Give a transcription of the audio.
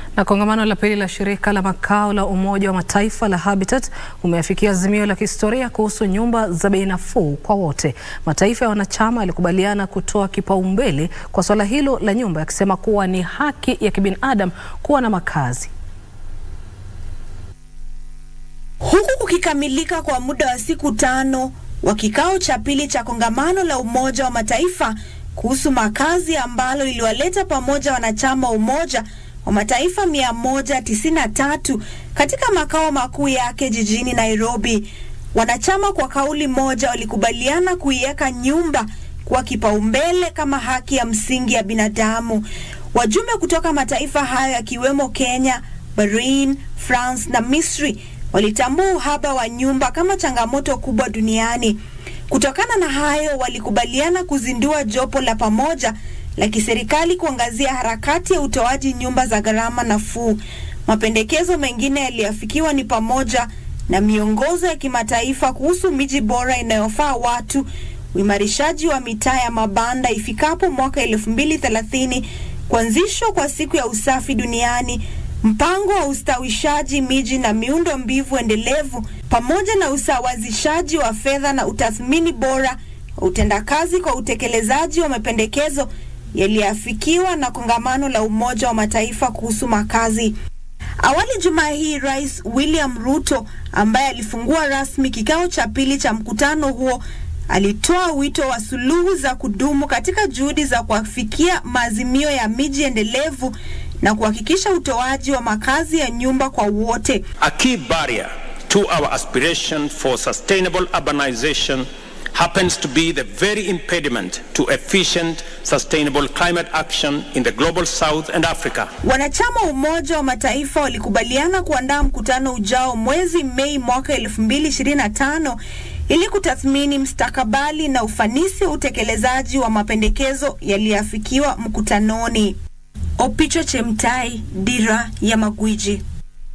Na kongamano la pili la shirika la makao la Umoja wa Mataifa la Habitat umeafikia azimio la kihistoria kuhusu nyumba za bei nafuu kwa wote. Mataifa ya wanachama yalikubaliana kutoa kipaumbele kwa suala hilo la nyumba, yakisema kuwa ni haki ya kibinadamu kuwa na makazi. Huku kukikamilika kwa muda wa siku tano wa kikao cha pili cha kongamano la Umoja wa Mataifa kuhusu makazi ambalo liliwaleta pamoja wanachama wa Umoja wa Mataifa 193 katika makao makuu yake jijini Nairobi. Wanachama kwa kauli moja walikubaliana kuiweka nyumba kuwa kipaumbele kama haki ya msingi ya binadamu. Wajumbe kutoka mataifa hayo yakiwemo Kenya, Bahrain, France na Misri walitambua uhaba wa nyumba kama changamoto kubwa duniani. Kutokana na hayo, walikubaliana kuzindua jopo la pamoja la kiserikali kuangazia harakati ya utoaji nyumba za gharama nafuu. Mapendekezo mengine yaliyoafikiwa ni pamoja na miongozo ya kimataifa kuhusu miji bora inayofaa watu, uimarishaji wa mitaa ya mabanda ifikapo mwaka 2030, kuanzishwa kwa siku ya usafi duniani, mpango wa ustawishaji miji na miundo mbivu endelevu, pamoja na usawazishaji wa fedha na utathmini bora wa utendakazi kwa utekelezaji wa mapendekezo yaliyoafikiwa na kongamano la Umoja wa Mataifa kuhusu makazi. Awali Jumaa hii, Rais William Ruto ambaye alifungua rasmi kikao cha pili cha mkutano huo alitoa wito wa suluhu za kudumu katika juhudi za kuafikia maazimio ya miji endelevu na kuhakikisha utoaji wa makazi ya nyumba kwa wote. A key barrier to our aspiration for sustainable urbanization happens to be the very impediment to efficient sustainable climate action in the global south and Africa. Wanachama wa Umoja wa Mataifa walikubaliana kuandaa mkutano ujao mwezi Mei mwaka 2025 ili kutathmini mstakabali na ufanisi wa utekelezaji wa mapendekezo yaliyoafikiwa mkutanoni. Opicho Chemtai, Dira ya Magwiji.